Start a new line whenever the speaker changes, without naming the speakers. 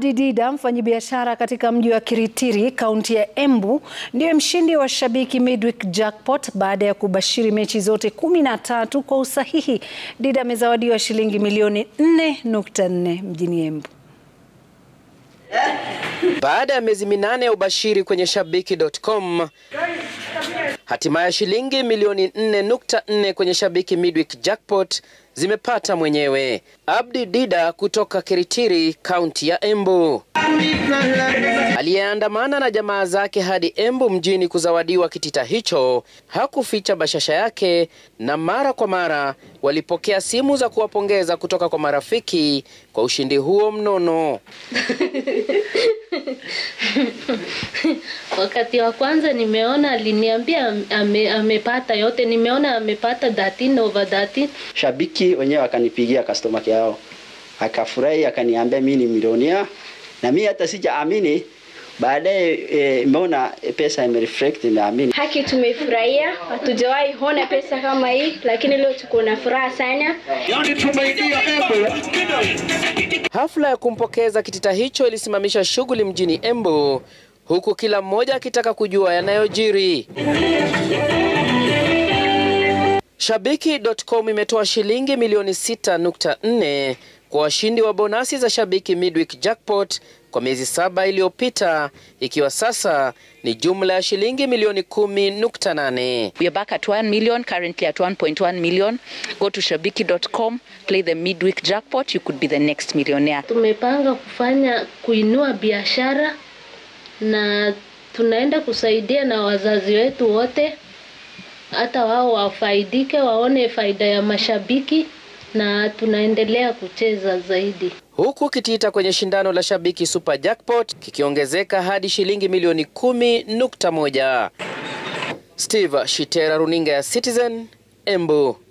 Didida, mfanyabiashara katika mji wa Kiritiri, kaunti ya Embu, ndiye mshindi wa Shabiki Midweek Jackpot baada ya kubashiri mechi zote kumi na tatu kwa usahihi. Dida amezawadiwa shilingi milioni 4.4 mjini Embu.
Baada ya miezi minane ya ubashiri kwenye shabiki.com, hatimaye shilingi milioni 4.4 kwenye Shabiki Midweek Jackpot zimepata mwenyewe. Abdi Dida kutoka Kiritiri, kaunti ya Embu, aliyeandamana na jamaa zake hadi Embu mjini kuzawadiwa kitita hicho, hakuficha bashasha yake, na mara kwa mara walipokea simu za kuwapongeza kutoka kwa marafiki kwa ushindi huo mnono.
Wakati wa kwanza nimeona aliniambia ame, amepata yote, nimeona amepata 13 over 13.
Shabiki wenyewe akanipigia customer care yao, akafurahi, akaniambia mimi ni milionia, na mimi hata sijaamini. Baadaye imeona e, pesa imereflect, nimeamini.
Haki, tumefurahia, hatujawahi ona pesa kama hii, lakini leo tuko na furaha sana.
Hafla ya kumpokeza kitita hicho ilisimamisha shughuli mjini Embu, huku kila mmoja akitaka kujua yanayojiri. Shabiki.com imetoa shilingi milioni 6.4 kwa washindi wa bonasi za Shabiki Midweek Jackpot kwa miezi saba iliyopita, ikiwa sasa ni jumla ya shilingi milioni 10.8.
We are back at 1 million, currently at 1.1 million. Go to shabiki.com, play the midweek jackpot, you could be the next millionaire.
Tumepanga kufanya kuinua biashara na tunaenda kusaidia na wazazi wetu wote, hata wao wafaidike, waone faida ya mashabiki na tunaendelea kucheza zaidi.
Huku kitita kwenye shindano la Shabiki Super Jackpot kikiongezeka hadi shilingi milioni 10.1. Steve Shitera, runinga ya Citizen, Embu.